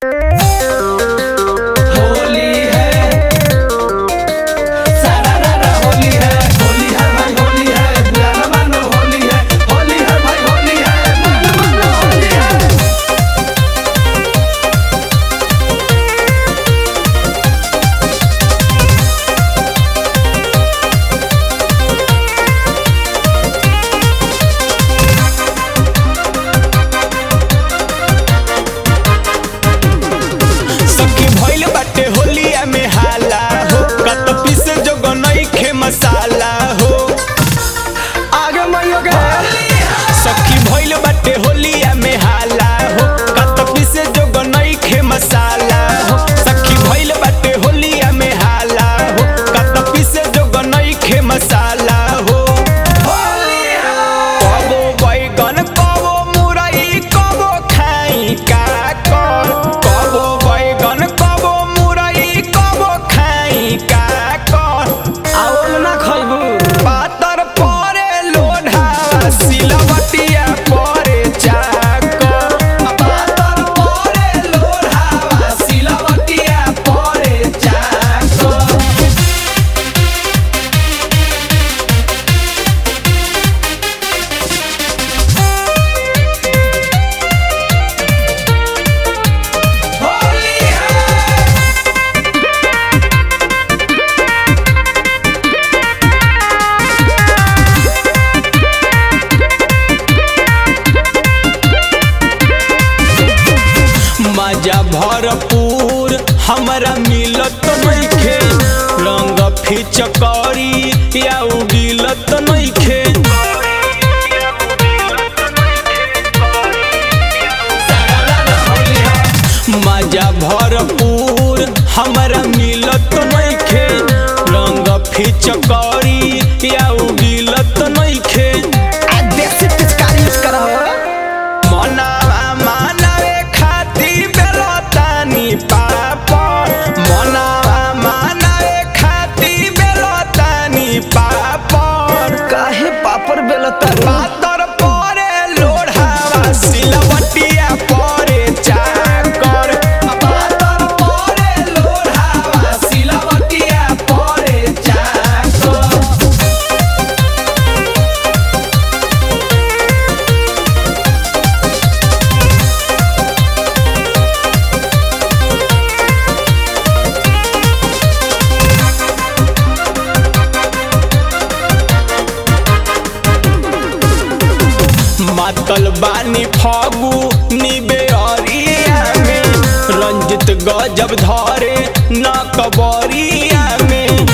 होली है सारा रारा होली है होली है भाई होली है बुलाना मानो होली है होली है भाई होली है बुलाना मानो होली है सखी भइल बाटे होलिया में हाला हो कत पीसे जो गनई खे मसाला हो आगे मइयो गे सखी भइल बाटे होलिया में हाला हो कत पीसे जो गनई खे मसाला हो सखी भइल बाटे होलिया में हाला हो कत पीसे जो गनई खे मसाला हो कबो बैगन कबो मुरई कबो खाई का कर कबो बैगन कबो मुरई कबो खाई का कर आओल ना खइबू पातर परे लोढ़ा सिलवटिया परे चाकर पातर परे लोढ़ावा सिलवटिया परे चाकर होली है मजा भरपूर हमरा मिलत नइखे रंग फिचकारी या उडिलत नइखे मजा भरपूर हमरा मिलत नइखे रंग फिचकारी या उडिलत नइखे देसी पिचकारी यूज करा मनावा मानवे खाती बेलतानी पापड़ मनावा मानवे खाती बेलतानी पापड़ काहे पापड़ बेलता पातर परे लोढ़ावा सिलवटिया परे चाकर पातर परे लोढ़ावा सिलवटिया परे चाकर मातल बानी फागु निबे अरिया में रंजित गजब धरे न कबरिया में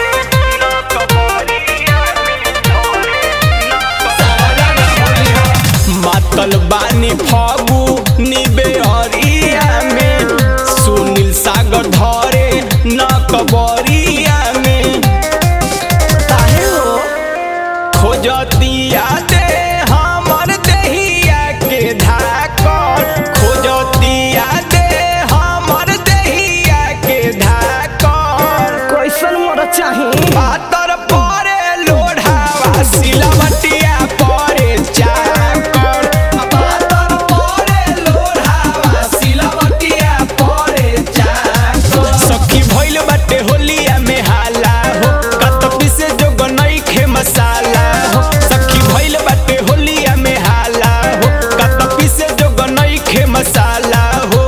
मातल बानी फागु निबे अरिया में सुनील सागर धरे न कबरिया में काहे हो खोजतिया दे हमर देहिया के धाकर खोजतिया दे हमर देहिया के धाकर कैसन मोर चाही पातर परे लोढ़ावा सिलवटिया परे चाकर पातर परे लोढ़ावा सिलवटिया परे चाकर सखी भइल बाटे होलिया में हाला हो कत पीसे जो गनई खे मसाला हो सखी भइल बाटे होलिया में हाला हो कत पीसे जो गनई खे मसाला हो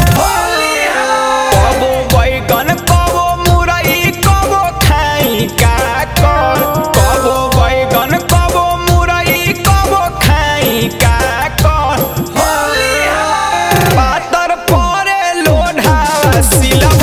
कबो बैगन कबो मुरई कबो खाई का कर कबो बैगन कबो मुरई कबो खाई का कर पातर परे लोढ़ा सिला